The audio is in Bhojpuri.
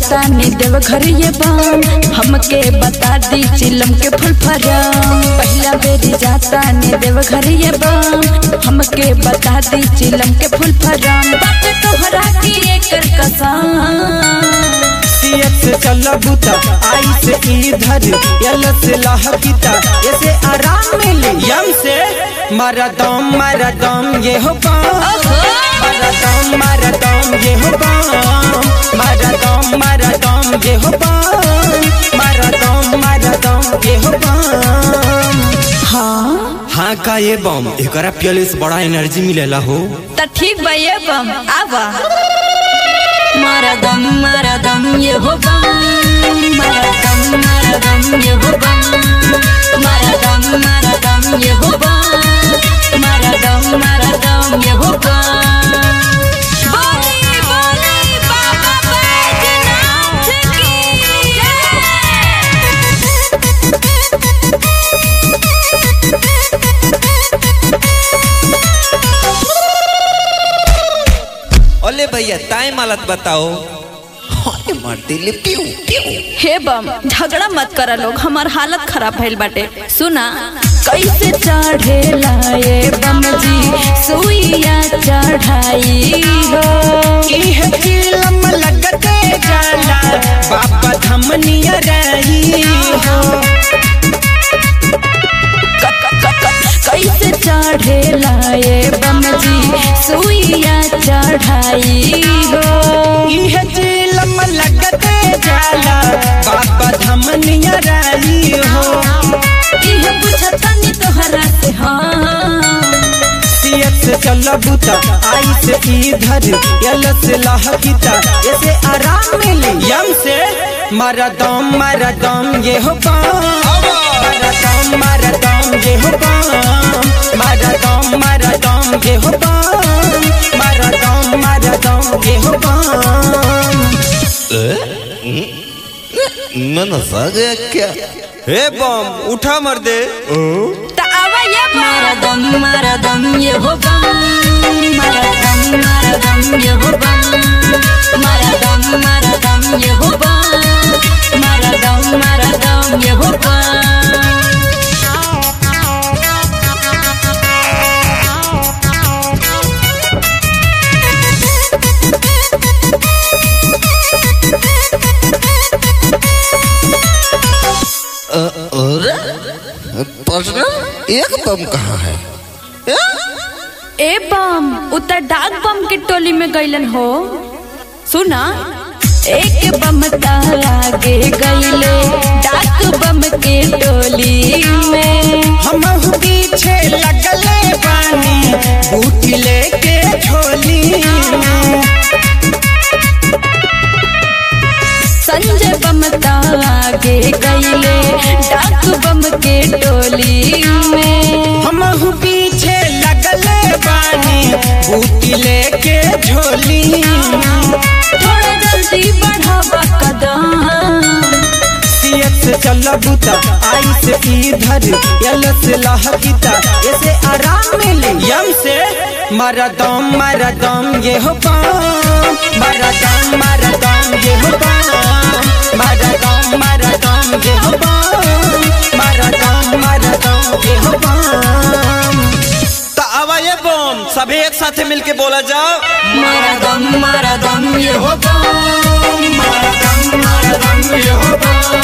जाता ने देव घर ये बाम हमके बता दी चिलम के फुल फराम पहला बेरी जाता ने देव घर ये बाम हमके बता दी चिलम के फुल फराम बात तोहरा की एकर कसम सीएत से चल बुता आई से इधर यल से लहकिता ऐसे आराम मिली यम से मारा दम मारा दम ये हो पाम मारा दम मारा दम ये हो पाम मारा दम मारा दम ये हो पाम मारा दम मारा दम ये हो पाम हाँ हाँ का ये बम एकरा पियले से बड़ा एनर्जी मिलेला हो त ठीक बा ये बम आवा मारा दम मारा दम ये हो बम मारा दम मारा दम ये हो बम मारा दम मारा दम ये हो बम मारा दम मारा दम ये हो बम बोली बोली बाबा बैजनाथ की ओले भैया टाइम हालत बताओ हाय मार दिले पियो पियो हे बम झगड़ा मत करा लोग हमार हालत खराब भइल बाटे सुना कैसे चढ़े लाए बम जी सुइया चढ़ाई हो इह चिलम लगते जाला बाबा धमनिया रही हो कैसे चढ़े लाए बम जी सुइया चढ़ाई हो इह चिलम लगते जाला बाबा धमनिया रही हो इह बुझतनी तोहरा से हाँ सियत से चल बुता आई से इधर यल से लहकिता ऐसे आराम मिली यम से मारा दम मारा दम ये हो पाम मारा दम मारा दम ये हो पाम मारा दम मारा दम ये हो पाम मारा दम मारा दम ये हो पाम मन सा गया क्या हे बम उठा मर दे त आवा ये मारा दम मारा दम ये हो बम मारा दम मारा दम ये हो बम मारा दम मारा दम ये हो बम मारा दम मारा दम ये हो बम और प्रश्न एक बम कहाँ है ए बम उतर डाक बम के टोली में गईलन हो सुना एक बम आगे गईले डाक बम के टोली में हम पीछे लगले बानी बूटी लेके झोली में संजय बम आगे गईले डाक बम के टोली में हम पीछे लगले बानी बूटी लेके झोली में थोड़ा जल्दी बढ़ावा कदम सियत से चल बुता आई से इधर यल से लहकिता ऐसे आराम मिले यम से मारा दम मारा दम ये हो पाम मारा दम मारा दम ये हो पाम मारा दम मारा दम ये हो पाम मारा दम मारा दम ये हो पाम तो आवा ये बम सभी एक साथ मिलके बोला जाओ मारा दम मारा दम ये हो बम मारा दम मारा दम ये हो पाम